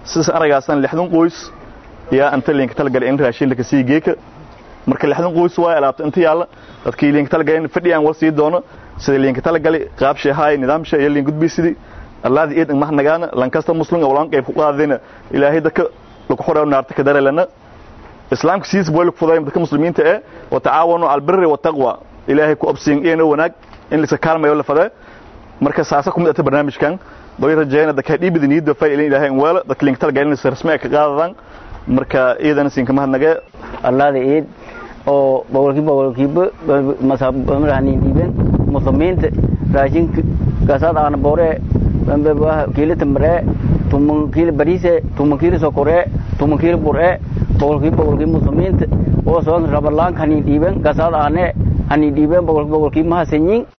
sidaas aragaasan lixdan qoys yaa anta liinka talagalay in raashin laka sii geeka marka lixdan qoys waa alaabta inta yaalla dadkii liinka talagalay fadhiyaan war sii doono sida liinka talagalay qaab sheehaay nidaamsha iyo liin gudbiisidi allaadi eed mahnagaana lankasta muslim walaan qayb ku qaadayna ilaahay dadka lagu xoreeyo naarta ka darelana islaamka siis boy lagu fuday dadka muslimiinta ee wa taawanu al birri wa taqwa ilaahay ku absiin iyo wanaag in la kaalmayo la fadaa marka saasa ku mid ah barnaamijkan bay rajayna dadka dhiibida niida faa ilaahay in wala dadka liinka talagalay in rasmi ka qaadadaan marka iidana siin kama hadnaga allaada eed oo boqolkiiba boqolkiiba masaabamarahanin dhiibeen muslimiinta raashinka gasaad aana boore kiilo tambaree tuman kiilo bariise tuman kiilo sokoree tuman kiilo buree boqolkiiba boqolkiiba muslimiinta oo soo rabalaanka hanin dhiibeen gasaad aane hanin dhiibeen boqolkiiba boqolkiiba mahasanyin